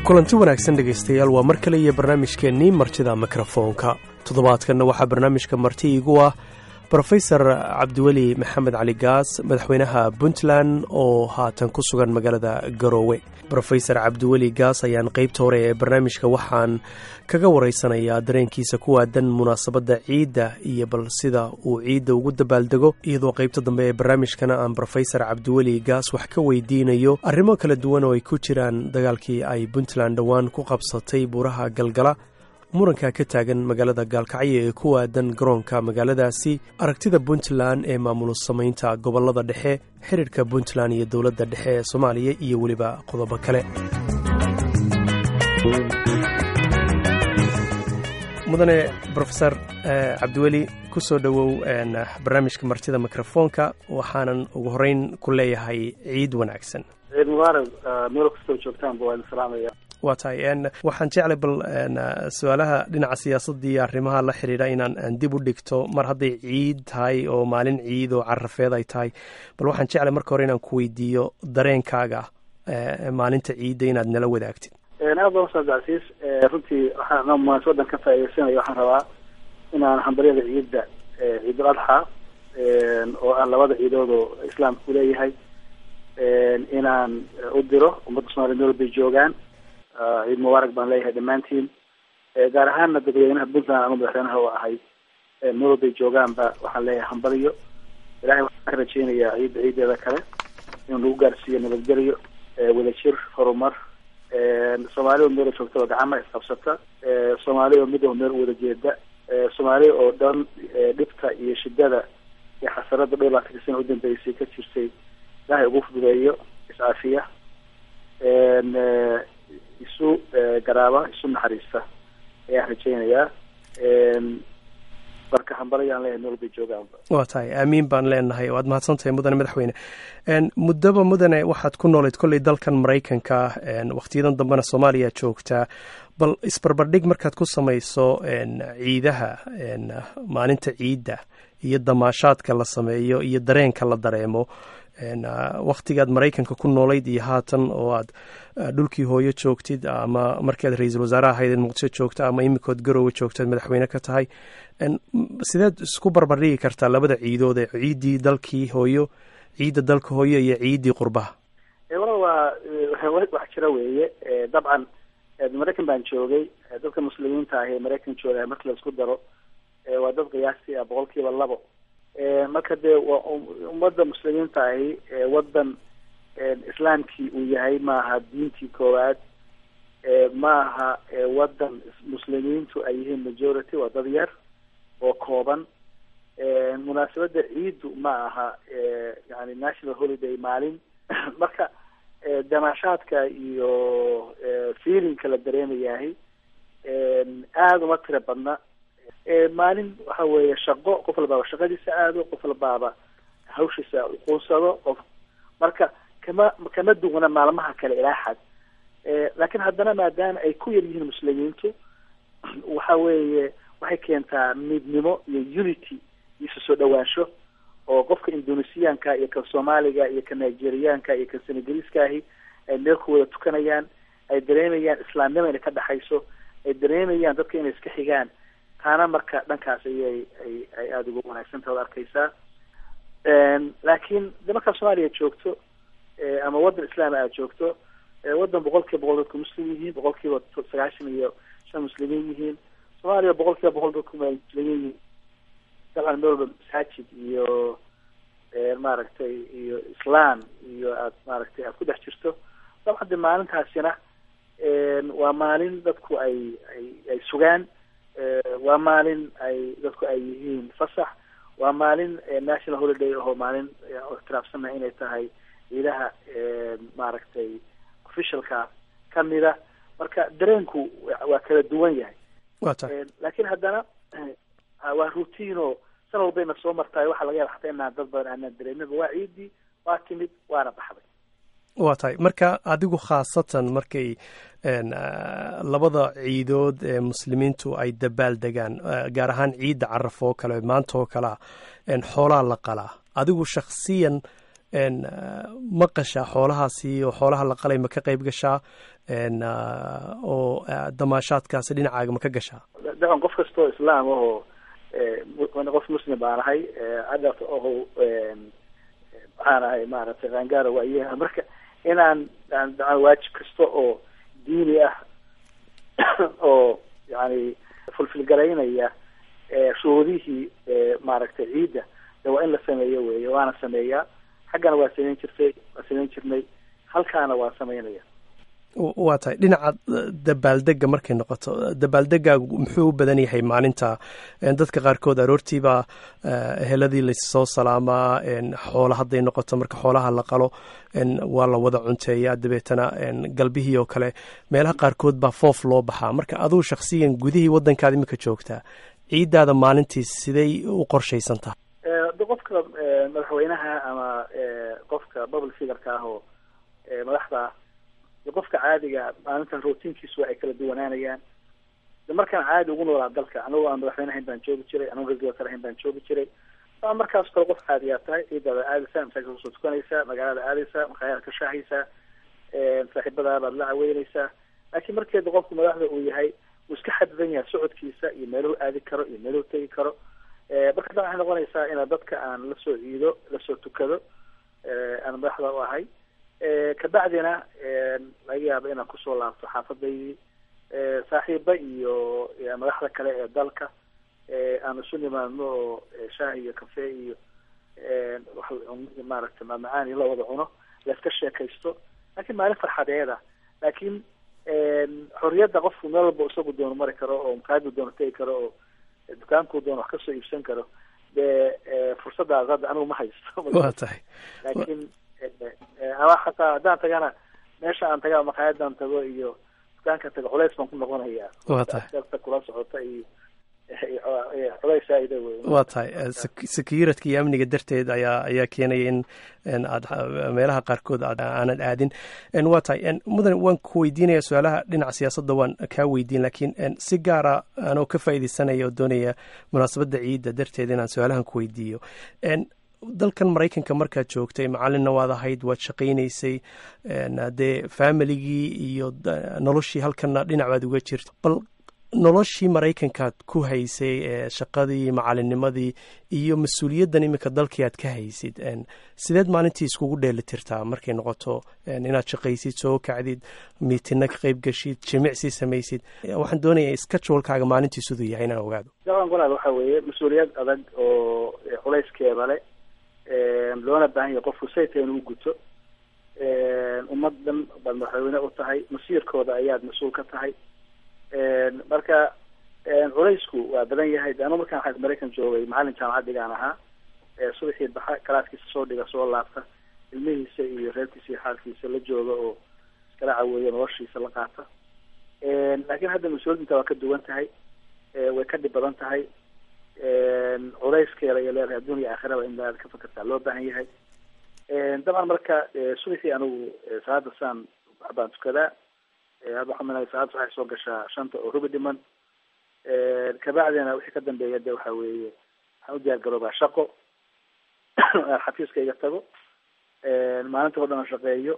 kulanti wanaagsan dhegaystayaal waa mar kale iyo barnaamijkeennii martida mikrofoonka toddobaadkanna waxaa barnaamijka marti iigu ah brofesor cabdiweli maxamed cali gaas madaxweynaha puntland oo haatan ku sugan magaalada garoowe brofesor cabdiweli gaas ayaan qeybta hore ee barnaamijka waxaan kaga waraysanayaa dareenkiisa ku waadan munaasabadda ciidda iyo bal sida uu ciidda ugu dabaaldego iyadoo qeybta dambe ee barnaamijkana aan brofesor cabdiweli gaas wax ka weydiinayo arrimo kala duwan oo ay ku jiraan dagaalkii ay puntland dhowaan ku qabsatay buuraha galgala muranka ka taagan magaalada gaalkacyo ee ku waadan garoonka magaaladaasi aragtida puntland ee maamul samaynta gobolada dhexe xiriirka puntland iyo dowladda dhexe ee soomaaliya iyo weliba qodobo kale mudane brofesor cabdiweli ku soo dhowow barnaamijka martida mikrofoonka waxaanan ugu horeyn ku leeyahay ciid wanaagsan ciid mubaarak meel kastoo joogtaanba waa idin salaamaya waa tahay waxaan jeclay bal su-aalaha dhinaca siyaasadda iyo arrimaha la xidhiidha inaan dib u dhigto mar hadday ciid tahay oo maalin ciid oo carafeed ay tahay bal waxaan jeclay marka hore inaan ku weydiiyo dareenkaaga maalinta ciidda inaad nala wadaagtid aad baa ustaad casiis runtii waxaan munaasabadan ka faa'iidaysanaya waxaan rabaa inaan hambaryada ciidda ciidul adxa oo ah labada ciidood oo islaamku leeyahay inaan u diro ummadda somaaliya meel bay joogaan ciid mubaarak baan leeyahay dhammaantiin gaar ahaanna dadweynaha puntland ama madaxweynaha oo ahay meel bay joogaanba waxaan leeyahay hambaliyo ilahay waxaan ka rajeynayaa ciidda ciideeda kale inuu nagu gaarsiiyo nabadgelyo wadajir horumar soomaali oo meela joogtaba gacama isqabsata soomaali oo mid oo meel wada jeeda soomaali oo dhan dhibta iyo shidada iyo xasarada dhowr laatanka sana udambeysay ka jirtay ilahay ugu fududeeyo iscaafiya isu garaaba isu naxariista ayaan rajeynayaa marka hambalayaan leeyahay meel bay joogaanba waa tahay aamiin baan leenahay waad mahadsan tahay mudane madaxweyne muddaba mudane waxaad ku noolayd kolley dalkan maraykanka wakhtiyadan dambena soomaaliya joogtaa bal isbarbardhig markaad ku samayso ciidaha maalinta ciidda iyo damaashaadka la sameeyo iyo dareenka la dareemo wakhtigaad maraykanka ku noolayd iyo haatan oo aad dhulkii hooyo joogtid ama markaad ra-iisul wasaare ahayd muqdisho joogta ama imikood garoowe joogtaad madaxweyne ka tahay sideed isku barbardhigi kartaa labada ciidood ee ciiddii dalkii hooyo ciidda dalka hooyo iyo ciiddii qurbaha wala waa wax jira weeye dabcan maraykan baan joogay dadka muslimiinta ah ee maraykan jooga marki la isku daro waa dad qiyaastii ah boqol kiiba labo marka dee waa ummadda muslimiinta ahi wadan islaamkii uu yahay maaha diintii koowaad maaha wadan muslimiintu ay yihiin majority waa dad yar oo kooban munaasabadda ciiddu ma aha yani national holiday maalin marka damaashaadka iyo feelingka la dareemayahay aada uma tira badna maalin waxa weeye shaqo qof walbaaba shaqadiisa aado qof walbaaba hawshiisa uquunsado qof marka kama kama duwana maalmaha kale ilaa xad laakiin haddana maadaama ay ku yar yihiin muslimiintu waxa weeye waxay keentaa midnimo iyo unity iyo isu soo dhawaansho oo qofka indonesiyaanka iyo kan soomaaliga iyo kan nigeriyaanka iyo kan senegaliskaahi ay meel ku wada tukanayaan ay dareemayaan islaamnimo inay ka dhexayso ay dareemayaan dadka inay iska xigaan taana marka dhankaas ayay ay ay aada ugu wanaagsantaha od arkaysaa laakiin de markaad soomaaliya joogto ama wadan islaami aad joogto wadan boqol kiiba boqol dadku muslim yihiin boqol kiiba sagaashan iyo shan muslimiin yihiin soomaaliya boqol kiiba boqol dadku muslimiin yihiin dabcan meel walba masaajid iyo maaragtay iyo islam iyo aad maaragtay aad ku dhex jirto dabcan de maalintaasina waa maalin dadku ay ay ay sugaan waa maalin ay dadku ay yihiin fasax waa maalin national holiday ahoo maalin ictiraafsannaha inay tahay ciidaha maaragtay officialka kamida marka dareenku waa kala duwan yahay laakiin haddana waa routine san walbayna soo martaay waxaa laga yaba xataa inaan dad badan aanaan dareeminba waa ciidii waa timid waana baxday waa tahay marka adigu khaasatan markay labada ciidood ee muslimiintu ay dabaal degaan gaar ahaan ciidda caraf oo kale maanta oo kalea xoolaa la qalaa adigu shaksiyan ma qashaa xoolahaasi oo xoolaha la qalay ma ka qayb gashaa oo damaashaadkaasi dhinacaaga ma ka gashaa daban qof kastoo islaam ahoo qof muslim baan ahay adart oho waxaan ahay maaragtay qaangaara waayaha marka inaan waajib kasta oo diini ah oo yani fulfilgaraynaya shuruudihii maaragtay ciidda de waa in la sameeyo wey waana sameeyaa xaggana waa samayn jirtay waa samayn jirnay halkaana waa samaynaya waa tahay dhinaca dabaaldega markay noqoto dabaaldegaagu muxuu u badan yahay maalinta dadka qaarkood aroortiibaa eheladii lassoo salaamaa xoola hadday noqoto marka xoolaha la qalo waa la wada cunteeyaa dabeetana galbihii oo kale meelaha qaarkood baa foof loo baxaa marka aduu shaksiyan gudihii waddankaada imika joogtaa ciiddaada maalintii siday u qorshaysan tahay qofka madaxweynaha ama qofka bubble figurka ah oo madaxda qofka caadiga maalinta routiinkiisu ay kala duwanaanayaan markaan caadi ugu noolaa dalka anagoo aan madaxweyne ahayn baan joogi jiray anagoo ra-isul wasaare ahayn baan joogi jiray a markaas kale qof caadiyaa tahay ciidaada aadaysaa masaajidka kusoo tukanaysaa magaalada aadaysaa makhaayada ka shaahaysaa saaxiibadaada baad la caweynaysaa laakiin markeeda qofku madaxda uu yahay uu iska xadidan yahay socodkiisa iyo meeluhu aadi karo iyo meeluhu tegi karo marka dan waxay noqonaysaa inaa dadka aan lasoo ciido lasoo tukado aan madaxda u ahay kabacdina laga yaabo inaan kusoo laabto xaafadaydii saaxiiba iyo madaxda kale ee dalka aan isu nimaadno oo shaah iyo cafe iyo maaragtay maamacaan la wada cuno laiska sheekaysto laakiin maalin farxadeeda laakiin xorriyadda qofku meel walba isagu doono mari karo oo makaadu doono tegi karo oo dukaankuu doono wax kasoo iibsan karo dee fursadaas hadda anigu ma haysto waa tahay laakiin ama xataa haddaan tagana meesha aan taga makaayadan tago iyo dukaanka tago culays baan ku noqonaya waa tahay kula socota iyo culays saaida wey waa tahay securitk iyo amniga darteed ayaa ayaa keenaya in aad meelaha qaarkood aanad aadin waa tahay mudan waan ku weydiinaya su-aalaha dhinaca siyaasadda waan kaa weydiin laakiin si gaara anoo ka faaideysanaya oo doonaya munaasabadda ciidda darteed inaan su-aalahan ku weydiiyo dalkan maraykanka markaad joogtay macalinna waad ahayd waad shaqaynaysay dee familigii iyo noloshii halkana dhinac baad uga jirta bal noloshii maraykankaad ku haysay ee shaqadii macalinimadii iyo mas-uuliyaddan iminka dalkii aad ka haysid sideed maalintii iskugu dheeli tirtaa markay noqoto inaad shaqaysid soo kacdid miitina ka qayb gashid jimicsi samaysid waxaan doonaya skajulkaaga maalintii siduu yahay inaan ogaado daban walaal waxa weeye mas-uuliyad adag oo culayskeeda le loona baahan yahay qofku sayta inuu guto ummadan baad madaxweyne u tahay masiirkooda ayaad mas-uul ka tahay marka culaysku waa badan yahay de anu markaan a maraykan joogay macalin jaamacaddigaan ahaa subaxii baxa kalaaskiisa soo dhiga soo laabta ilmihiisa iyo reerkiisa iyo xaalkiisa la jooga oo iskala caweeya noloshiisa la qaata laakiin hadda mas-uuliyadinta waa ka duwan tahay way ka dhib badan tahay culayskeeda iyo leedahay adduun iyo aakhiraba in aad ka fakertaa loo baahan yahay dabcan marka subaxii anigu salaada saan waxbaan tukadaa hadda waxaa minaya salaada waxay soo gashaa shanta oo rubi dhiman kabacdina wixii ka dambeeya de waxa weeye waxaan u diyaar garoobaa shaqo xafiiskayga tago maalinta o dhan shaqeeyo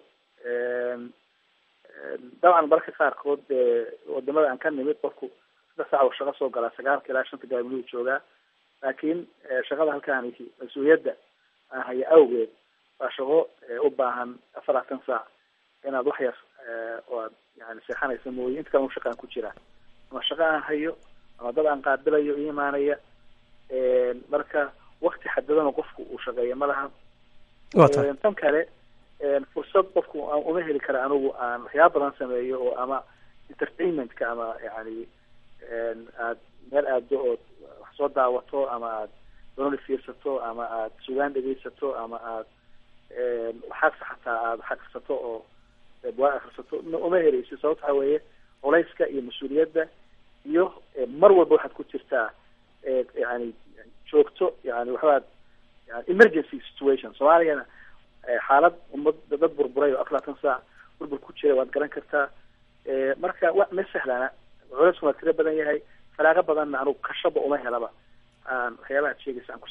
dabcan marka qaarkood wadamada aan ka nimid qofku saddex saac oo shaqo soo galaa sagaalka ilaa shanta galabnuu joogaa laakiin shaqada halkaan mas-uuliyadda aan haya awgeed waa shaqo u baahan afaratan saac inaad wax yar oo aad yani seexanaysa mooye inta kale u shaqaan ku jiraa ama shaqo aan hayo ama dad aan qaabilayo i imaanaya marka wakti xadadan qofku uu shaqeeya ma laha tan kale fursad qofku uma heli kara anigu aan waxyaaba badan sameeyo oo ama entertainmentka ama yani aad meel aado ood wax soo daawato ama aad doonali fiirsato ama aad sugaan dhegeysato ama aad waxaasa xataa aada xaqsato oo waa akrisato uma heleysi sababta waxa weeye culayska iyo mas-uuliyadda iyo mar walba waxaad ku jirtaa yani joogto yani waxbaad yani emergency situation soomaaliyana xaalad ummad dad burburay oo aflaatan saac burbur ku jira waad garan kartaa marka wa ma sahlana culeyskuna waa tiro badan yahay falaaqo badanna anugu kashaba uma helaba aan waxyaabaha ad sheegaysa aan ku sameeyo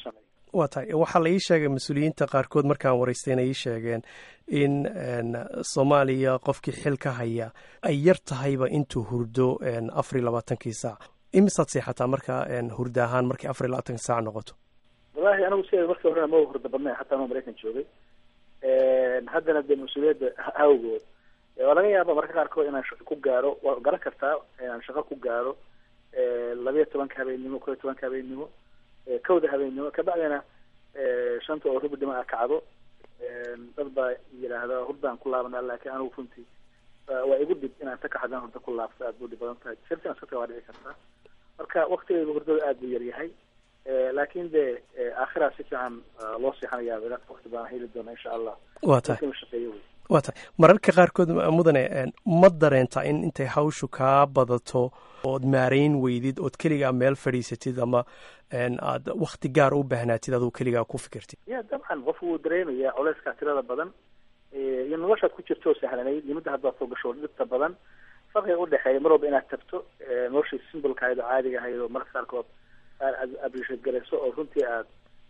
waa tahay waxaa la ii sheegay mas-uuliyiinta qaarkood markaan waraystayna ii sheegeen in soomaaliya qofkii xil ka haya ay yar tahayba intuu hurdo afar iyo labaatankii saac imisaad seexataa marka hurda ahaan markay afar iyo labaatanki saac noqoto wallahi anigu sideeda markii horena ma hurda badnay xataa anuu maraykan joogay haddana dee mas-uuliyadda awgood waa laga yaaba marka qaarkood inaan shaqo ku gaaro waa garan kartaa inaan shaqo ku gaaro labiyo tobanka habeennimo kob iyo tobanka habeennimo kowda habeennimo kabacdina shanta oo rubi dhima a kacdo dad baa yidhaahda hurdaan ku laabanaa laakiin anigu runtii waa igu dhib inaan ta kaxdan hurda ku laabto aad buu dhib badan tahay sirtan iska waa dhici kartaa marka waktigeyga hurdada aad buu yaryahay laakin de aakhira si fiican loo seexanayaa wakti badan heli doona insha allah wa tahay shaqeeyo wey waa tahay mararka qaarkood mudane ma dareentaa in intay hawshu kaa badato ood maarayn weydid ood keligaa meel fadhiisatid ama aad wakti gaar u baahnaatid aduu keligaa ku fikirtid ya dabcan qofku wuu dareemayaa culeyskaa tirada badan iyo noloshaad ku jirto oo sahlanayd nimada haddaad soo gasho dhibta badan farqiga udhexeeya mar walba inaad tagto noloshii simbolka ahayd oo caadiga ahayd oo mararka qaarkood aad appreciate garayso oo runtii aad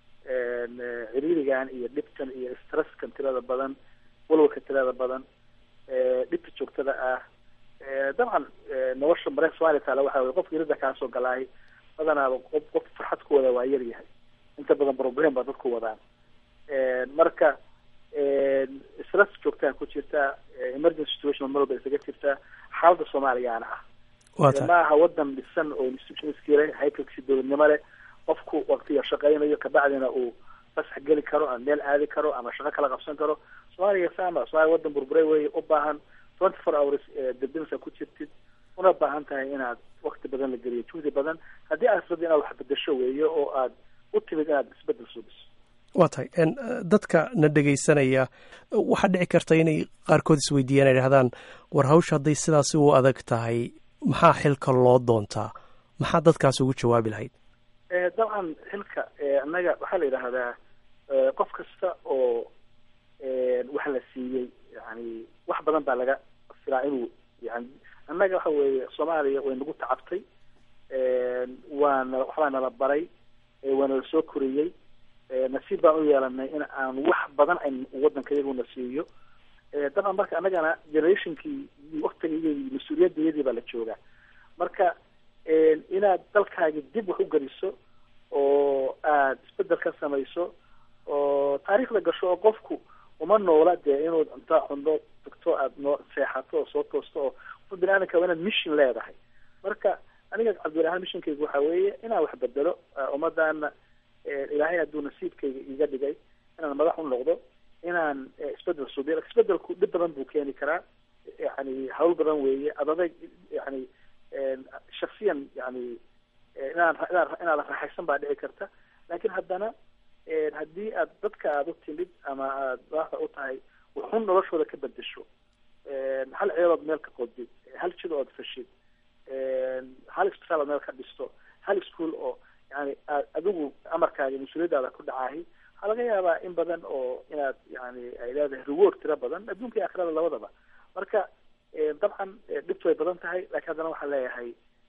ciriirigan iyo dhibtan iyo stresskan tirada badan walwalka tirada badan dhibta joogtada ah dabcan nolosha mareyka somalia taala waxa wey qofka irida kaasoo galaahay badanaaba qof qof farxad ku wada waa yar yahay inta badan problem baa dadku wadaan marka stress joogtaa ku jirta emergency situation mar walba isaga jirta xaalada soomaaliyaana ah ma aha wadan dhisan oo institutionski leh haykalkisi dowladnimo leh qofku waktiga shaqeynayo kabacdina uu fasax geli karo ama meel aadi karo ama shaqo kala qabsan karo soomaaliya sama somalia wadan burbure wey u baahan twenty four hours debinsa ku jirtid una baahan tahay inaad wakti badan la geliyo juhdi badan haddii aad rabdi inaad wax bedasho weeyo oo aad u timid inaad isbedel suubiso waa tahay dadka na dhegaysanaya waxaa dhici karta inay qaarkood isweydiiyaan ay dhahdaan war hawsha hadday sidaasi u adag tahay maxaa xilka loo doontaa maxaa dadkaas ugu jawaabi lahayd dabcan xilka annaga waxaa la yidhaahdaa qof kasta oo wax la siiyey yani wax badan baa laga filaa inuu yani annaga waxa weeye soomaaliya way nagu tacabtay waana waxbaa nala baray waana la soo koriyey nasiib baan u yeelanay in aan wax badan an wadanka iyaguna siiyo dabcan marka annagana generationkii waktigii mas-uuliyadayadii baa la joogaa marka inaad dalkaagi dib wax u geliso oo aad isbedel ka samayso oo taariikhda gasho oo qofku uma noola dee inuu intaa cundo tagto aad noo seexato oo soo toosto oo qof bini aadamka waa inaad mission leedahay marka aniga cabdirahaan missionkayga waxa weeye inaan wax bedelo ummadana ilaahay hadduu nasiibkayga iga dhigay inaan madax u noqdo inaan isbedel suubiyo isbedelku dhib badan buu keeni karaa yani hawl badan weeye adaday yani shaksiyan yani inaan inaad raaxaysan baa dhici karta laakin haddana haddii aad dadka aada u timid ama aad madaxda u tahay wuxun noloshooda ka bedesho hal ceelood meel ka qodid hal jid ood fashid hal isbitaal ood meel ka dhisto hal ischool oo yani aad adigu amarkaaga mas-uuliyadaada ku dhacahay waxaa laga yaabaa in badan oo inaad yani ay leedahay reward tiro badan adduunka iyo akhirada labadaba marka dabcan dhibtu way badan tahay lakin haddana waxaan leeyahay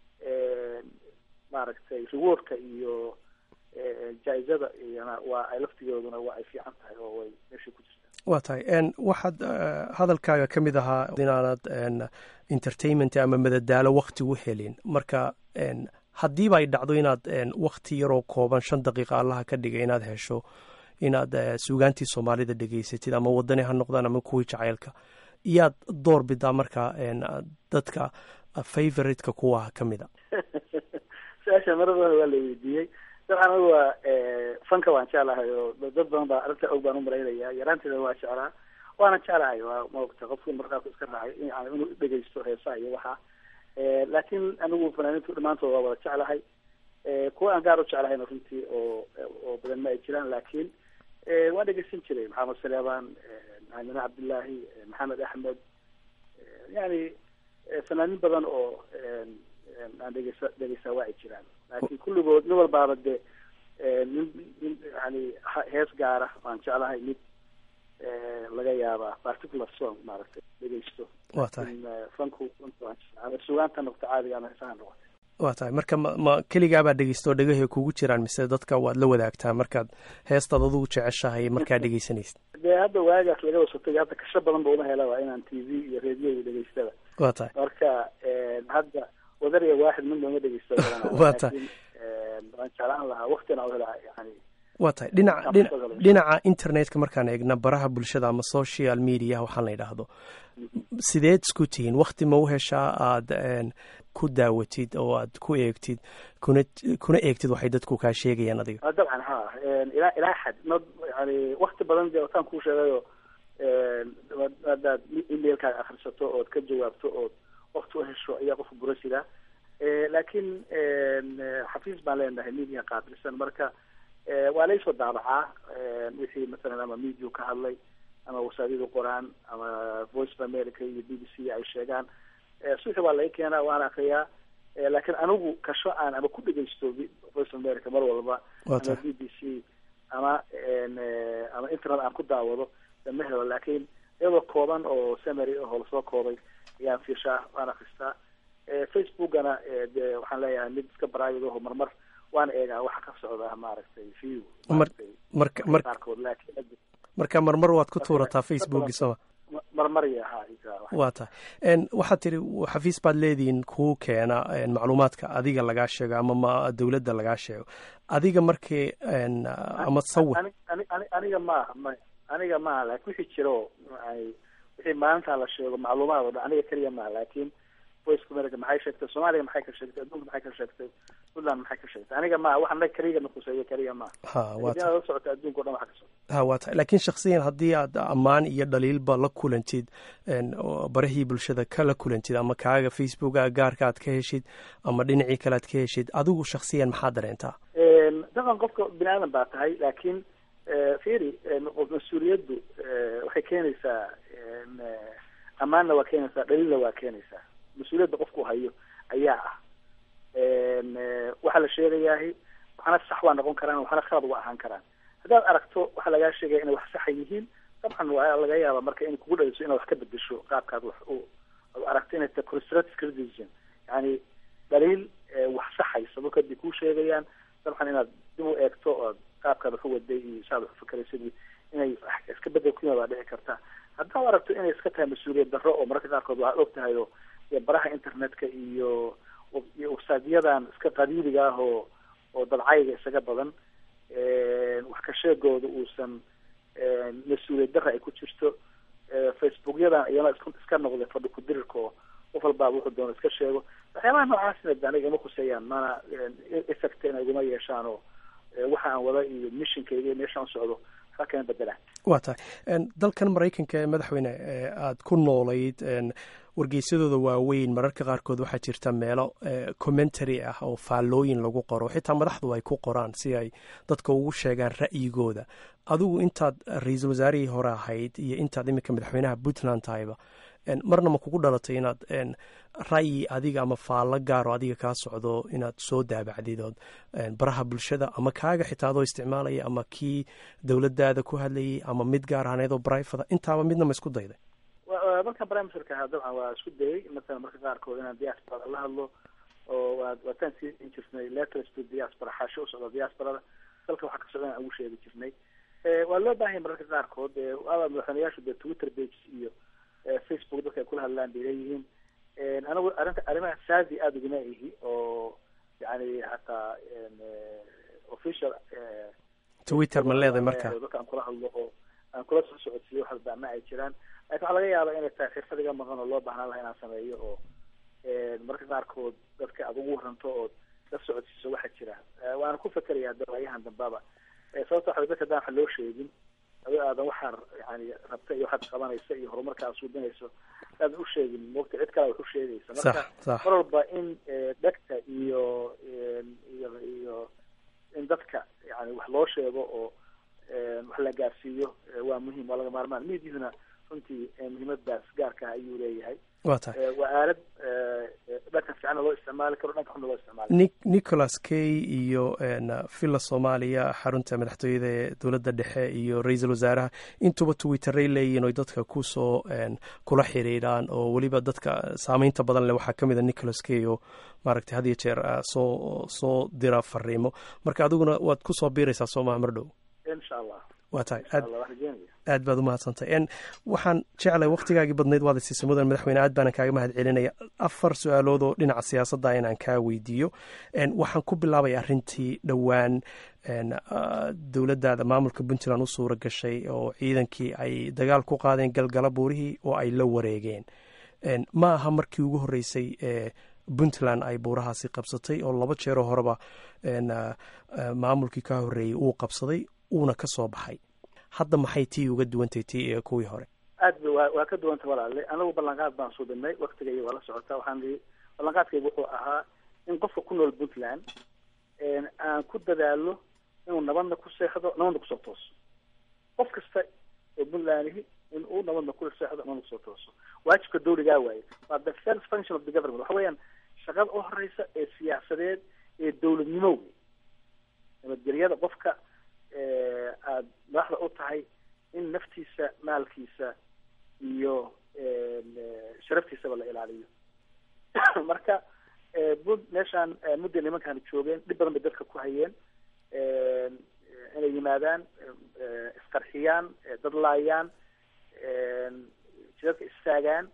maaragtay rewardka iyo jaa-izada iyona waa ay laftigooduna waa ay fiican tahay oo way meesha ku jirtaa waa tahay waxaad hadalkaaga ka mid ahaa inaanad entertainment ama madadaalo wakti u helin marka haddiiba ay dhacdo inaad wakti yaroo kooban shan daqiiqa allaha ka dhigay inaad hesho inaad suugaantii soomaalida dhegaysatid ama wadani ha noqdaan ama kuwii jaceylka iyaad door bidaa marka dadka favoriteka kuwa ka mid a su-aasha marar badan waa la weydiiyey dabcan anigu waa fanka waan jeclahay oo dad badan baa arrinta og baan umalaynaya yaraanteeda waa jeclaa waana jeclahay waa maogta qofku markaas iska raacay inuu dhegaysto heesaha iyo waxa laakin anigu fanaaniintu dhamaantood waa wada jeclahay kuwa aan gaar u jeclahayna runtii oo oo badan ma ay jiraan laakin waan dhegeysan jiray maxamed saleebaan macalime cabdillaahi maxamed axmed yani fanaaniin badan oo aan dhegeysa dhegeysaa waa ay jiraan laakin kulligood nin walbaaba de nin nin yani hees gaara waan jeclahay mid laga yaabaa particular song maaragtay dhegeysto wa tahay fanku sugaanta noqto caadiga ama heesaha noqotay waa tahay marka ma ma keligaabaa dhegeystaoo dhegahey kugu jiraan mise dadka waad la wadaagtaa markaad heestaad adugu jeceshahay markaa dhegeysanaysid dee hadda waagaas laga wasatay hadda kasho badan ba uma helaba inaan t v iyo radio iyo dhegeystada waa tahay marka hadda wadariya waaxid midna uma dhegeysto waa tahay waan jeclaan lahaa waktina hela yani waa tahay dhinaca dhinaca internetka markaan eegna baraha bulshada ama social media waxaan la yidhaahdo sideed isku tihiin wakti ma u heshaa aada ku daawatid oo aad ku eegtid kuna kuna eegtid waxay dadku kaa sheegayaan adiga dabcan ha ilaa ilaa xad ma yani wakti badan dee wataan kuu sheegayo haddaad emailkaaga akrisato ood ka jawaabto ood wakti u hesho ayaa qofka burasidaa laakiin xafiis baan leenahay media qaabilsan marka waa laysoo daabacaa wixii masalan ama media ka hadlay ama wasaadiyadu qoraan ama voice of america iyo b b c ay sheegaan suxi waa laga keenaa waana akriyaa laakiin anigu kasho aan ama ku dhegeysto voice of america mar walba ama b b c ama ama internet aan ku daawado ma helo laakiin iyadoo kooban oo samary ahoo lasoo koobay ayaan fiirshaa waan akristaa facebookana de waxaan leeyahay mid iska baraavid aho marmar waan eegaa waxa ka socda maaragtay view marka mar qaarkood laakiin marka marmar waad ku tuurataa facebook soma marmar ya ha waa tahay waxaad tiri xafiis baad leedihiin kuu keena macluumaadka adiga lagaa sheego ama ma dowladda lagaa sheego adiga markii ama sawir aniga maaha ma aniga maaha lakin wixii jiro wixii maalintaa la sheego macluumaad o dhan aniga keliya maaha laakin voice america maxay sheegtay soomaaliya maxay ka sheegtay adduunka maxay ka sheegtay puntland maxay ka sheegtay aniga ma wax anaga keliga nakuseeyo keliya ma ha waa la socota adduunka o dhan waxa ka socda ha waa tahay laakiin shaksiyan haddii aad ammaan iyo dhaliilba la kulantid barahii bulshada kala kulantid ama kaaga facebooka gaarka aad ka heshid ama dhinacii kale aad ka heshid adigu shaksiyan maxaa dareentaa dabcan qofka bini aadan baa tahay laakiin firi mas-uuliyaddu waxay keenaysaa ammaanna waa keenaysaa dhaliilna waa keenaysaa mas-uuliyadda qofku hayo ayaa ah waxaa la sheegayahay waxaana sax waa noqon karaan waxaana khalad waa ahaan karaan haddaad aragto waxaa lagaa sheegaya inay wax saxa yihiin dabcan waa laga yaaba marka inay kugu dhaliso inaad wax ka bedesho qaabkaad wax u aragto inay tahay constructive criticism yani dhaliil wax saxaysa marka hadii kuu sheegayaan dabcan inaad dib u eegto ood qaabkaad wax u waday iyo saad wax ufakeraysid inay iska bedel ku yimaad waa dhici karta haddaad aragto inay iska tahay mas-uuliyad darro oo mararka qaarkood waxaad og tahay oo baraha internetka iyo iyo websiteyadan iska qadiiliga ah oo oo dadcayga isaga badan wax ka sheegooda uusan mas-uuliyad darra ay ku jirto facebookyadan iyana iska noqday fadhi ku-dirirka oo qof walbaaba wuxuu doona iska sheego waxyaabaha noocaasina de aniga ima kuseeyaan mana effectna iguma yeeshaan oo waxa aan wada iyo missionkayga iyo meeshaan socdo waxba kama bedelaan waa tahay dalkan maraykanka ee madaxweyne aada ku noolayd wargeysadooda waaweyn mararka qaarkood waxaa jirta meelo commentary ah oo faallooyin lagu qoro xitaa madaxdu ay ku qoraan si ay dadka ugu sheegaan ra'yigooda adigu intaad ra-iisul wasaarihii hore ahayd iyo intaad iminka madaxweynaha puntland tahayba marna ma kugu dhalatay inaad ra'yi adiga ama faallo gaaro adiga kaa socdo inaad soo daabacdid ood baraha bulshada ama kaaga xitaa adoo isticmaalaya ama kii dowladdaada ku hadlayay ama mid gaar ahaaneed oo brifada intaaba midna ma isku dayday markaan brimerka ahaa dabcan waa isku dayay masalan marka qaarkood inaan diasporada la hadlo oo waa waataan siin jirnay letters to diaspora xaasho u socda diasporada dalka waxaa ka socda aan ugu sheegi jirnay waa loo baahanya mararka qaarkood aba madaxweyneyaashu dee twitter page iyo facebook dadka ay kula hadlaan bay leeyihiin anigu arrinta arrimaha saadi aada uguma ihi oo yani hataa official twitter ma leedahay marka dadka aan kula hadlo oo aan kula soo socodsiiyo wax baama ay jiraan lakin waxaa laga yaaba inay tahay xirfad iga maqan oo loo baahnaan laha inaan sameeyo oo marka qaarkood dadka aada ugu waranto ood la socodsiiso waxa jira waana ku fekeraya dawaayahan dambaba sababta waxa dadka hadaan wax loo sheegin adi aadan waxaa yani rabta iyo waxaad qabanaysa iyo horumarka aad suubinayso aadan u sheegin moogta cid kale wax u sheegaysa marka mar walba in dhegta iyo iyo iyo in dadka yani wax loo sheego oo wax la gaarsiiyo waa muhiim waa laga maarmaan mediahuna runtii muhiimadaas gaarka ah ayuu leeyahay wa tahay waa aalad dhanka fiicana loo isticmaali karo dhanka xunna loo isticmaali ni nicholas kay iyo villa soomaaliya xarunta madaxtooyada ee dowladda dhexe iyo ra-iisul wasaaraha intuba twitteray leeyihin oy dadka kusoo kula xiriiraan oo weliba dadka saameynta badan leh waxaa ka mid a nicholas kay oo maaragtay had iyo jeer soo soo dira fariimo marka adiguna waad kusoo biiraysaa soo maha mar dhow insha allah waa tahay insha allah waan rajeynaya aad baad umahadsantay n waxaan jeclay waktigaagii badnayd waad isiisay mudan madaxweyne aad baanan kaaga mahad celinaya afar su-aalood oo dhinaca siyaasadda inaan kaa weydiiyo waxaan ku bilaabay arrintii dhowaan dowladdaada maamulka puntland u suura gashay oo ciidankii ay dagaal ku qaadeen galgala buurihii oo ay la wareegeen ma aha markii ugu horreysay ee puntland ay buurahaasi qabsatay oo laba jeeroo horeba maamulkii ka horreeyey uu qabsaday uuna ka soo baxay hadda maxay tii uga duwantay tii ee kuwii hore aad ba wa waa ka duwanta walaale anagu ballanqaad baan suubinay waktigayga waa la socotaa waxaan ii ballanqaadkayga wuxuu ahaa in qofka ku nool puntland aan ku dadaalo inuu nabadna ku seexdo nabadna kusoo tooso qof kasta oo puntlandihi in uu nabadna ku seexdo nabadna kusoo tooso waajibka dawligaa waaye waa the first function of the government waxa weeyaan shaqada u horeysa ee siyaasadeed ee dawladnimo wey nabadgelyada qofka aada madaxda u tahay in naftiisa maalkiisa iyo sharaftiisaba la ilaaliyo marka bud meeshaan mudday nimankaani joogeen dhib badan bay dadka ku hayeen inay yimaadaan isqarxiyaan dad laayaan jidadka istaagaan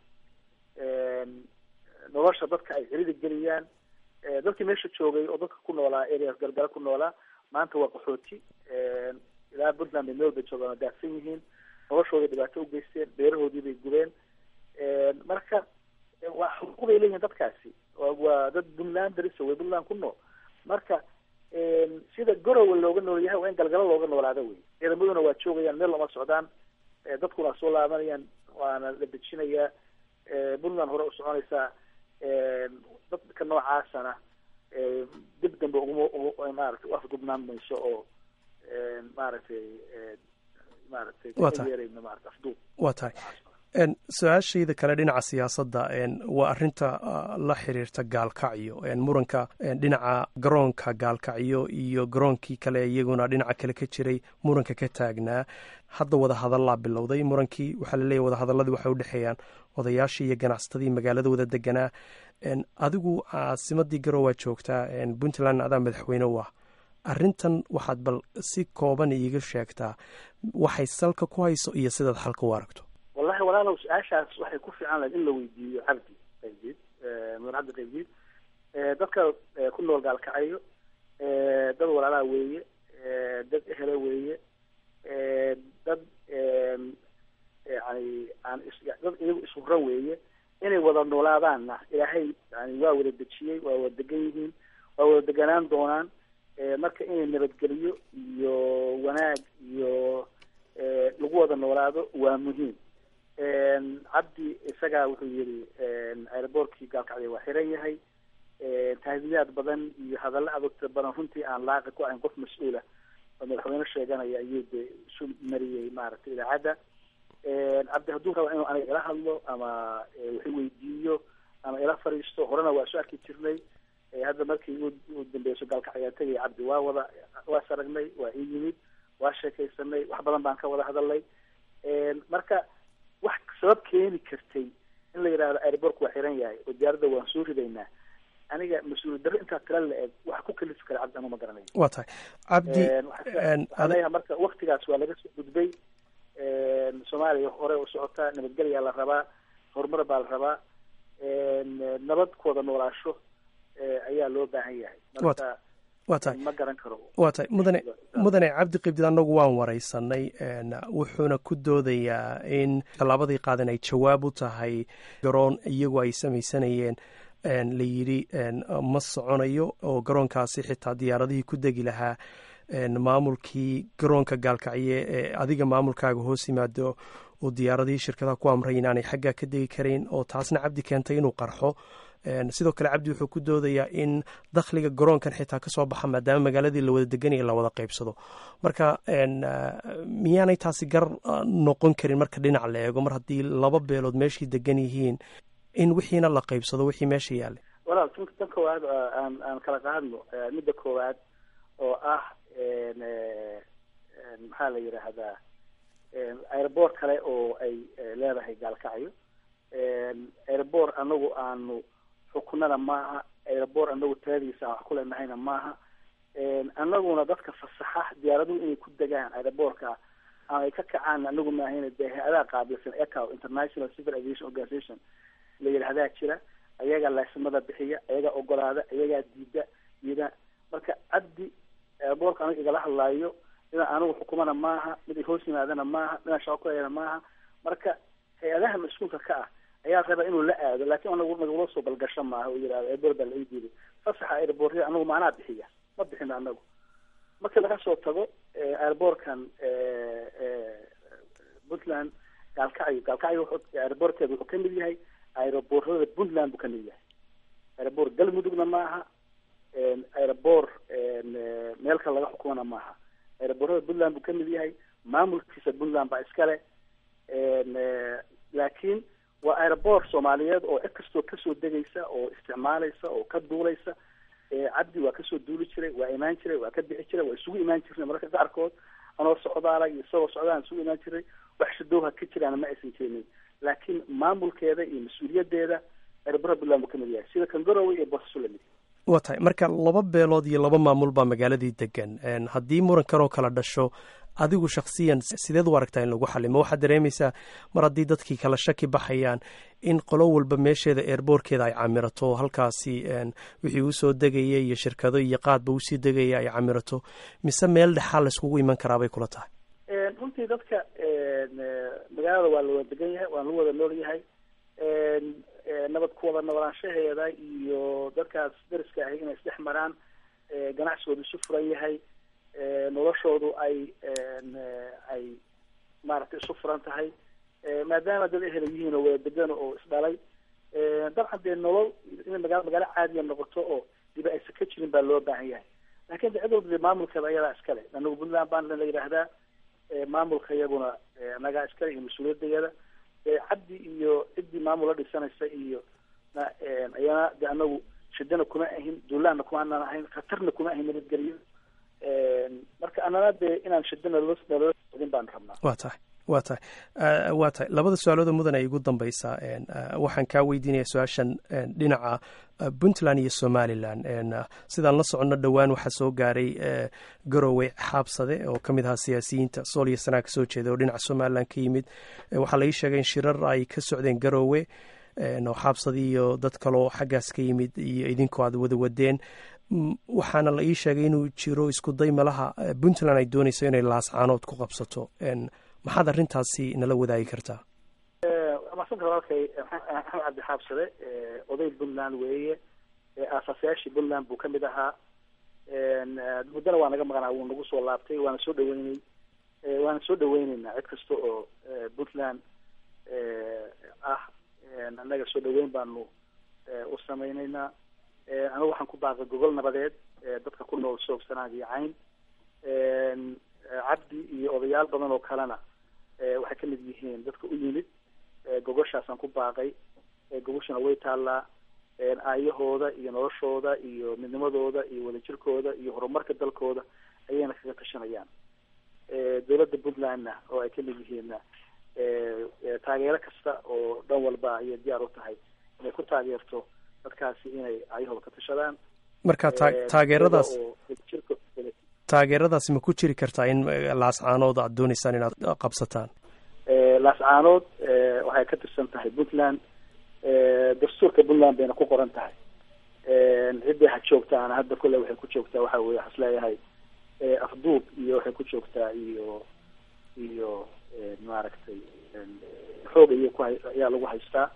nolosha dadka ay celida geliyaan dadkii meesha joogay oo dadka ku noolaa areas galgala ku noolaa maanta waa qaxooti ilaa puntland bay meel bay joogaan oo daafsan yihiin noloshooday dhibaato ugeysteen beerahoodii bay gubeen marka waa xuquuq bay leeyihiin dadkaasi waa dad puntland darisa way puntland ku nool marka sida garowe looga nool yahay waa in galgalo looga noolaada wey ciidamaduna waa joogayaan meel lama socdaan dadkuna soo laabanayaan waana la dejinayaa puntland hore u soconaysaa dadka noocaasana dib dambe uguma maaragtay u afgubnaan mayso oo maaragtay maaragtay yeerayno maarata afduub waa tahay su-aashayda kale dhinaca siyaasadda waa arinta la xiriirta gaalkacyo muranka dhinaca garoonka gaalkacyo iyo garoonkii kale iyaguna dhinaca kale ka jiray muranka ka taagnaa hadda wadahadallaa bilowday murankii waxaa laleeyahy wadahadaladii waxay udhexeeyaan odayaashii iyo ganacsatadii magaalada wada deganaa adigu caasimadii garoowaa joogtaa puntland adaa madaxweyne u ah arrintan waxaad bal si kooban iiga sheegtaa waxay salka ku hayso iyo sidaad xalka u aragto wallahi walaalow su-aashaas waxay ku fiican lahayd in la weydiiyo cabdi qaybdiid mudan cabdi qaybdiid dadka ku nool gaalkacayo dad walaalaha weeye dad ehela weeye dad yani aan dad iyagu ishuran weeye inay wada noolaadaanna ilaahay yani waa wada dejiyey waa wada degan yihiin waa wada deganaan doonaan marka inay nabadgeliyo iyo wanaag iyo lagu wada noolaado waa muhiim cabdi isagaa wuxuu yihi aeroboortkii gaalkacyo waa xiran yahay tahdiyaad badan iyo hadallo adogta badan runtii aan laaqi ku ahayn qof mas-uula oo madaxweyne sheeganaya ayuu de isu mariyey maaragtay idaacadda cabdi hadduu raba inuu aniga ila hadlo ama wax weydiiyo ama ila fariisto horena waa isu arki jirnay hadda markii u dambeyso gaalkacyaa tegaya cabdi waa wada waas aragnay waa ii yimid waa sheekaysanay wax badan baan ka wada hadalnay marka wax sabab keeni kartay in la yidhahdo airbork waa xiran yahay oo diyaaradda waan soo ridaynaa aniga mas-uul darro intaa tila la eg waxa ku kalifi kara cabdi anu ma garanayo waa tahay cabdi aleeyaha marka waktigaas waa laga soo gudbay soomaaliya hore u socotaa nabadgelyaa la rabaa horumar baa la rabaa nabad ku wada noolaasho ayaa loo baahan yahay marka waa tahay ma garan karo waa tahay mudane mudane cabdi qibdid annagu waan waraysanay wuxuuna ku doodayaa in tallaabadii qaadan ay jawaab u tahay garoon iyagu ay samaysanayeen la yidhi ma soconayo oo garoonkaasi xitaa diyaaradihii ku degi lahaa maamulkii garoonka gaalkacye ee adiga maamulkaaga hoos yimaado oo diyaaradihii shirkadaha ku amray inaanay xaggaa ka degi karayn oo taasna cabdi keentay inuu qarxo sidoo kale cabdi wuxuu ku doodayaa in dakhliga garoonkan xitaa kasoo baxa maadaama magaaladii la wada deganaya la wada qaybsado marka miyaanay taasi gar noqon karin marka dhinac la eego mar haddii laba beelood meeshii degan yihiin in wixiina la qaybsado wixii meesha yaalay walaal tan koowaad aan aan kala qaadno midda koowaad oo ah maxaa la yidhaahdaa airboort kale oo ay leedahay gaalkacyo airboort anagu aanu xukunada maaha airboort anagu taladiisa aan wax ku leenahayna maaha anaguna dadka fasaxa diyaaraduhu inay ku degaan airboortka ama ay ka kacaan anagu maahayna dee hay-adaha qaabilsan ecow international civil aviation organization la yidhahdaa jira ayagaa laasimada bixiya ayagaa ogolaada ayagaa diida diida marka cabdi airboortka anaga igala hadlaayo inaan anigu xukumana maaha mid ay hoos yimaadana maaha midaan shaqo kulayana maaha marka hay-adaha mas-uulka ka ah ayaa raba inuu la aado laakiin anagu nagula soo balgasho maaha oo yihahdo airboort baa la ii diiday fasaxa airboortyada anagu maanaa bixiya ma bixino anagu marka laga soo tago airboortkan puntland gaalkacyo gaalkacyo airboortkeeda wuxuu kamid yahay aeroboortada puntland buu kamid yahay airboort galmudugna maaha airboort meel kale laga xukumana maaha aeroboortada puntland buu kamid yahay maamulkiisa puntland baa iskale laakiin waa aeroboort soomaaliyeed oo cid kastoo kasoo degaysa oo isticmaalaysa oo ka duulaysa cabdi waa kasoo duuli jiray waa imaan jiray waa ka bixi jiray waa isugu imaan jirnay mararka qaarkood anoo socdaala iyo isagoo socdaan isugu imaan jiray wax shadowha ka jiraana ma aysan keenin laakiin maamulkeeda iyo mas-uuliyadeeda aeroboortada puntland buu kamid yahay sida kangarowe iyo boosaaso lamid waa tahay marka laba beelood iyo laba maamul baa magaaladii degan haddii murankan oo kala dhasho adigu shaksiyan sideed u aragtaa in lagu xalimo waxaad dareemaysaa mar haddii dadkii kala shaki baxayaan in qolo walba meesheeda eerboorkeeda ay camirato halkaasi wixii usoo degaya iyo shirkado iyo qaadba usii degaya ay camirato mise meel dhexaa layskugu iman karaa bay kula tahay runtii dadka magaalada waa la wada degan yahay waan lagu wada nool yahay nabad ku wada noolaanshaheeda iyo dadkaas dariska ahi inay isdhex maraan ganacsigoodu isu furan yahay noloshoodu ay ay maaragtay isu furan tahay maadaama dad ehela yihiin oo wada degan oo isdhalay dabcan dee nolol inay magaa magaalo caadiya noqoto oo diba aysan ka jirin baa loo baahan yahay lakin de cid walba dee maamulkeeda ayadaa iskale anagu puntland baan la yidhaahdaa maamulka iyaguna anagaa iskale iyo mas-uuliyadayada cabdi iyo ciddii maamul la dhisanaysa iyo ayana de anagu shidana kuma ahin duulaanna kuma anaan ahayn khatarna kuma ahin nabadgelyo marka anana dee inaan shidana naloo sodin baan rabnaa wa tahay wa tahay waa tahay labada su-aalooda mudan ay igu dambaysaa waxaan kaa weydiinaya su-aashan dhinaca puntland iyo somalilan sidaan la soconno dhowaan waxaa soo gaaray garowe xaabsade oo ka mid ahaa siyaasiyiinta sool iyo sanaa ka soo jeeda oo dhinaca somalilan ka yimid waxaa la ii sheegay in shirar ay ka socdeen garowe oo xaabsade iyo dad kaloo xaggaas ka yimid iyo idinkoo aad wada wadeen waxaana la ii sheegay inuu jiro isku day malaha puntland ay doonayso inay laascaanood ku qabsato maxaad arrintaasi nala wadaagi kartaa maasanta walaalkay maxamed cabdi xaabsade oday puntland weeye aasaasayaashii puntland buu kamid ahaa muddana waa naga maqnaa wuu nagu soo laabtay waana soo dhaweynay waana soo dhaweyneynaa cid kasta oo puntland ah annaga soo dhaweyn baanu u samayneynaa anigu waxaan ku baaqay gogol nabadeed dadka ku nool soogsanaan iyo cayn cabdi iyo odayaal badan oo kalena waxay kamid yihiin dadka u yimid gogoshaasaan ku baaqay gogoshana way taallaa aayahooda iyo noloshooda iyo midnimadooda iyo wadajirkooda iyo horumarka dalkooda ayayna kaga tashanayaan dowladda puntlandna oo ay kamid yihiinna taageero kasta oo dhan walba ayay diyaar u tahay inay ku taageerto dadkaasi inay aayahooda ka tashadaan marka ta taageeradaas taageeradaasi ma ku jiri kartaa in laascaanood aad dooneysaan inaad qabsataan laascaanood waxay ka tirsan tahay puntland dastuurka puntland bayna ku qoran tahay ciddii ha joogtaana hadda kule waxay ku joogtaa waxa weye waxas leeyahay afduub iyo waxay ku joogtaa iyo iyo maaragtay xoog iyo ku ayaa lagu haystaa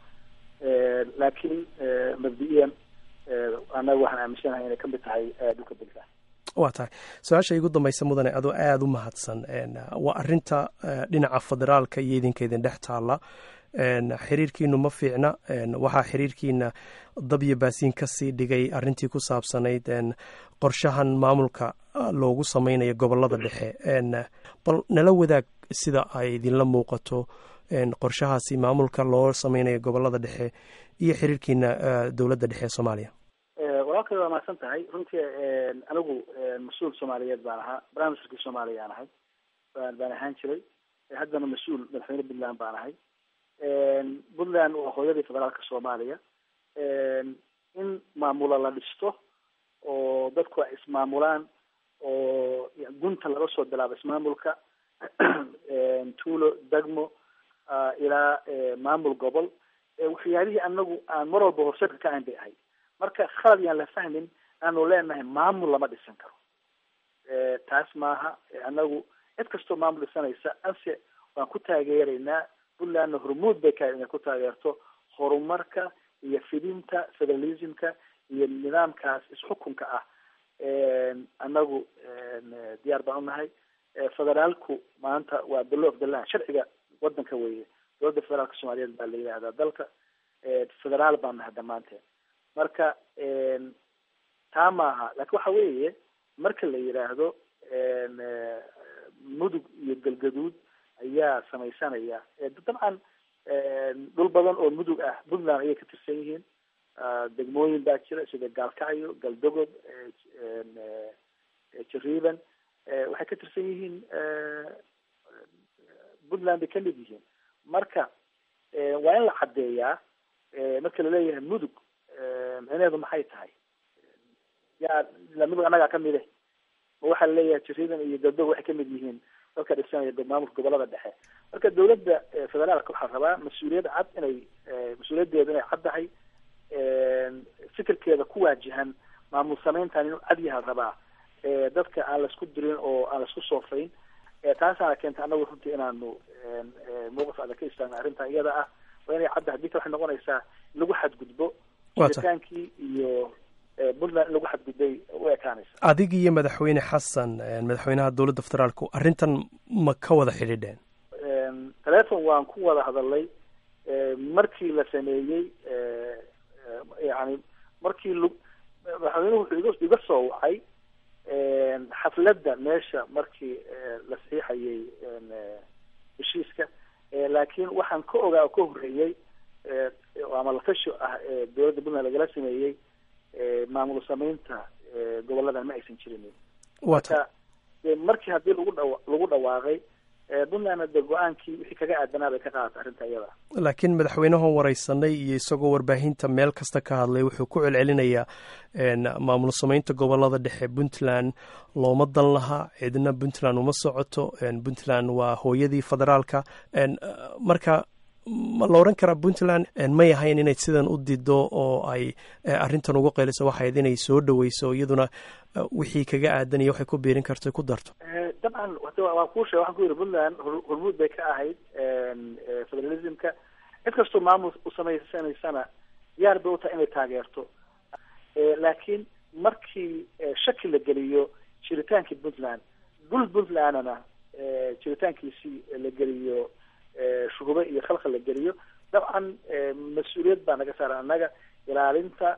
laakiin mabdi-iyan annaga waxaan aaminsanahay inay kamid tahay dhulka puntland waa tahay su-aasha igu dambaysa mudane adoo aada u mahadsan waa arinta dhinaca federaalka iyo idinka idin dhex taalla xiriirkiinu ma fiicna waxaa xiriirkiina dabyo baasiin kasii dhigay arintii ku saabsanayd qorshahan maamulka loogu sameynayo gobolada dhexe bal nala wadaag sida ay idinla muuqato qorshahaasi maamulka loo sameynayo gobolada dhexe iyo xiriirkiina dowladda dhexe ee soomaaliya walaalkay waa mahadsan tahay runtii anigu mas-uul soomaaliyeed baan ahaa barnaamijkii soomaaliya aan ahay baan baan ahaan jiray haddana mas-uul madaxweyne puntland baan ahay puntland waa hooyadii federaalka soomaaliya in maamula la dhisto oo dadku ay ismaamulaan oo gunta laga soo bilaabo ismaamulka tuulo degmo ilaa maamul gobol waxyaalihii anagu aan mar walba horseedka ka ahayn bay ahay marka khalad yaan la fahmin aanu leenahay maamul lama dhisan karo taas maaha anagu cid kastoo maamul dhisanaysa anse waan ku taageeraynaa puntlandna hormuud bay ka inay ku taageerto horumarka iyo fidinta federalismka iyo nidaamkaas isxukunka ah anagu diyaar baan unahay federaalku maanta waa the law of the land sharciga wadanka weeye dowladda federaalka soomaaliyeed baa la yidhahdaa dalka federaal baan nahay dhammaanteen marka taa maaha laakiin waxa weeye marka la yidhaahdo mudug iyo galgaduud ayaa samaysanaya dabcan dhul badan oo mudug ah puntland ayay ka tirsan yihiin degmooyin baa jira sida gaalkacyo galdogob jariiban waxay ka tirsan yihiin puntland bay kamid yihiin marka waa in la caddeeyaa marka laleeyahay mudug micneheedu maxay tahay yaa ila mudug annagaa kamid eh ma waxaa laleeyahay jariiban iyo galdogob waxay kamid yihiin dadka dhisanaya maamulka gobolada dhexe marka dowladda federaalka waxaa rabaa mas-uuliyad cad inay mas-uuliyadeedu inay caddahay fikirkeeda ku waajihan maamul sameyntan inuu cad yaha rabaa dadka aan laisku dirin oo aan laisku soofayn taasaana keentay anagu runtii inaanu mowqif adag ka istaagna arrintan iyada ah waa inay caddahay dita waxay noqonaysaa in lagu xadgudbo jiritaankii iyo puntland in lagu xadgudbay u ekaanaysa adig iyo madaxweyne xasan madaxweynaha dowladda federaalku arrintan ma ka wada xidhiidheen telefon waan ku wada hadalay markii la sameeyey yani markii l madaxweynuhu wuxuu iga iga soo wacay xafladda meesha markii la saxiixayay heshiiska laakiin waxaan ka ogaa oo ka horreeyey ama latashi ah dowladda puntland lagala sameeyey maamul sameynta goboladan ma aysan jirin marka markii haddii lagu dha lagu dhawaaqay puntlandna de go-aankii wixii kaga aadanaa bay ka qaadatay arrinta iyada laakiin madaxweynahan wareysanay iyo isagoo warbaahinta meel kasta ka hadlay wuxuu ku celcelinayaa maamul sameynta gobolada dhexe puntland looma dan laha cidna puntland uma socoto puntland waa hooyadii federaalka marka ma la oran karaa puntland may ahayn inay sidan u dido oo ay arrintan uga qeyliso waxayd inay soo dhaweyso iyaduna wixii kaga aadanaya waxay ku biirin karto ku darto dabcan waan kuu sheega waxaan ku yidhi puntland hormuud bay ka ahayd federalismka cid kastoo maamul usameysanaysana diyaar bay u tahay inay taageerto laakiin markii shaki la geliyo jiritaankii puntland dhul puntlandna jiritaankiisii la geliyo shuhube iyo khalkhal la geliyo dabcan mas-uuliyad baa naga saaran annaga ilaalinta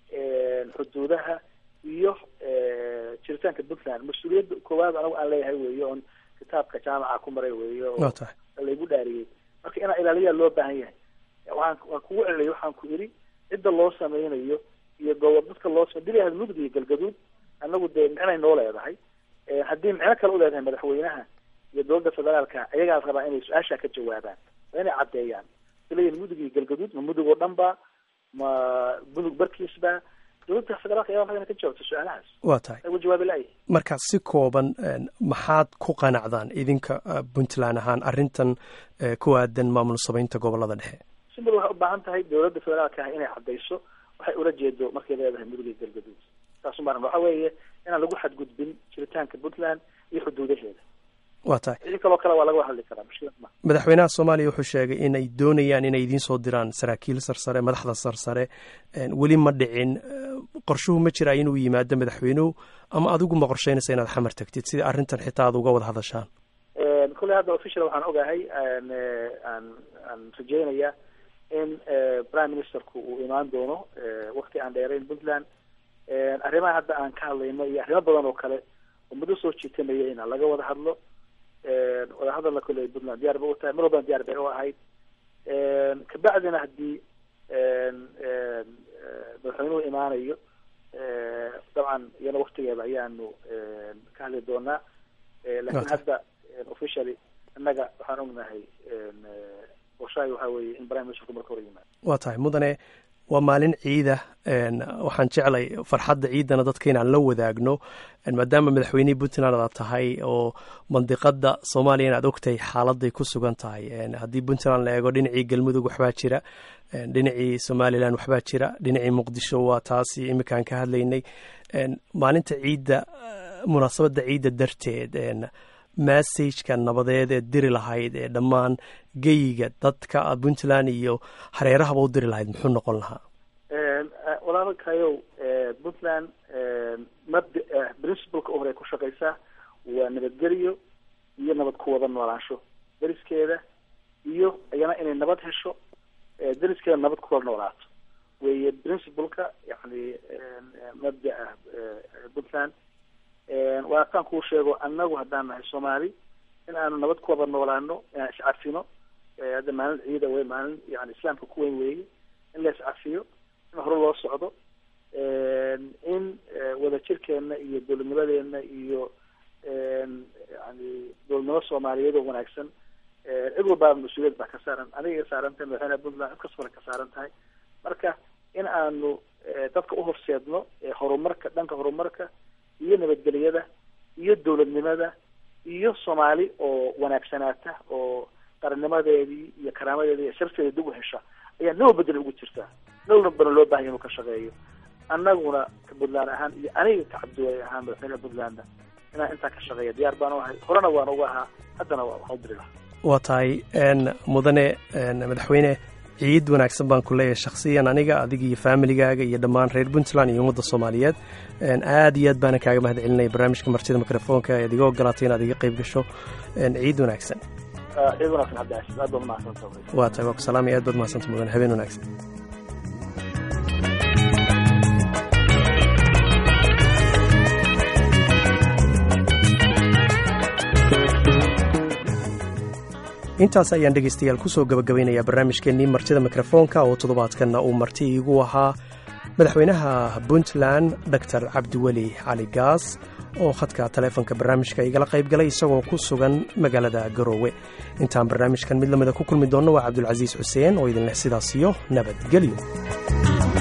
xuduudaha iyo jiritaanka puntland mas-uuliyadda koowaad anagu aan leeyahay weeye oon kitaabka jaamaca ku maray weeye oo laygu dhaariyey marka inaa ilaaliyaa loo baahan yahay waan waan kugu celiyay waxaan ku idhi cidda loo sameynayo iyo gobob dadka loo same dili mudug iyo galgaduud anagu dee micnay noo leedahay haddii micno kale u leedahay madaxweynaha iyo dowladda federaalka ayagaa rabaa inay su-aashaa ka jawaabaan waa inay caddeeyaan silayin mudug iyo galgaduud ma mudug oo dhan ba ma mudug barkiisba dowladda federaalka ayaa rabaa inay ka jawaabto su-aalahaas waa tahay ugu jawaabi la-ay marka si kooban maxaad ku qanacdaan idinka puntland ahaan arrintan ku aadan maamul sameynta gobolada dhexe simbal waxay u baahan tahay dowladda federaalka ah inay caddayso waxay ula jeedo markay leedahay mudug iyo galgaduud saas umaran waxa weeye inaan lagu xadgudbin jiritaanka puntland iyo xuduudaheeda waa tahay wixii kaloo kale waa laga hadli karaa mushkilad ma madaxweynaha soomaaliya wuxuu sheegay inay doonayaan inay idiin soo diraan saraakiil sarsare madaxda sarsare weli ma dhicin qorshuhu ma jiraa inuu yimaado madaxweynuhu ama adigu ma qorsheynaysa inaad xamar tagtid sida arrintan xitaa aad uga wada hadashaan kulley hadda official waxaan ogahay aan aan rajeynaya in prime ministerku uu imaan doono wakti aan dheerayn puntland arrimaha hadda aan ka hadlayno iyo arrimo badan oo kale oo muddo soo jiitamaya in laga wada hadlo wada hadalna kolley puntland diyaar bay u tahay mar walbana diyaar bay u ahayd kabacdina haddii madaxweynuhu imaanayo dabcan iyana waktigeeda ayaanu ka hadli doonaa lakin hadda officially innaga waxaan ognahay qorshahay waxaa weeye in prime ministerku marka hore yimaado waa tahay mudane waa maalin ciida waxaan jeclay farxadda ciidana dadka inaan la wadaagno maadaama madaxweynihii puntland aad tahay oo mandiqada soomaaliya inaad ogtahay xaaladay ku sugan tahay haddii puntland la eego dhinacii galmudug waxbaa jira dhinacii somalilan waxbaa jira dhinacii muqdisho waa taasi iminkaan ka hadlaynay maalinta ciidda munaasabadda ciidda darteed massageka nabadeed ee diri lahayd ee dhammaan geyiga dadka puntland iyo hareerahaba u diri lahayd muxuu noqon lahaa walaalkayow puntland mabda principleka u hore ku shaqeysaa waa nabadgelyo iyo nabad ku wada noolaansho deriskeeda iyo iyana inay nabad hesho deriskeeda nabad kuwada noolaato weeye principleka yani mabdaa puntland waa kaan kuu sheego annagu haddaan nahay soomaali in aanu nabad ku wada noolaano inaan iscafino hadda maalin ciida wey maalin yani islaamka ku weyn weeye in la iscafiyo in hore loo socdo in wadajirkeena iyo dowladnimadeena iyo yani dowladnimo soomaaliyeed oo wanaagsan cid walbaa mas-uuliyad baa ka saaran aniga iga saaran tahay madaxweynaha puntland cid kastaba ka saaran tahay marka in aanu dadka uhorseedno horumarka dhanka horumarka iyo nabadgelyada iyo dowladnimada iyo soomaali oo wanaagsanaata oo qarannimadeedii iyo karaamadeedii iyo sharafteeda dib u hesha ayaa naba bedel ugu jirtaa nowna bana loo bahanya inuu ka shaqeeyo annaguna ka puntland ahaan iyo aniga ka cabdiwali ahaan madaxweynaha puntlandna inaan intaa ka shaqeeya diyaar baan u ahay horena waan uga ahaa haddana waxaan u diri lahaa waa tahay mudane madaxweyne ciid wanaagsan baan ku leeyahay shakhsiyan aniga adiga iyo familigaaga iyo dhammaan reer puntland iyo ummadda soomaaliyeed aad iyo aad baana kaaga mahad celinaya barnaamijka martida mikrofoonka ead iga ogolaatay inaad iga qayb gasho ciid wanaagsan ciid wanaagsan cabdicasis aad baad mahadsantahay waa tahay waa ku salaamaya aad baad mahadsanta mudane habeen wanaagsan intaas ayaan dhegaystayaal kusoo gabagabaynayaa barnaamijkeennii martida mikrofoonka oo toddobaadkanna uu marti iigu ahaa madaxweynaha puntland doctor cabdiweli cali gaas oo khadka taleefonka barnaamijka igala qayb galay isagoo ku sugan magaalada garoowe intaan barnaamijkan mid lamida ku kulmi doonno waa cabdulcasiis xuseen oo idinleh sidaas iyo nabadgelyo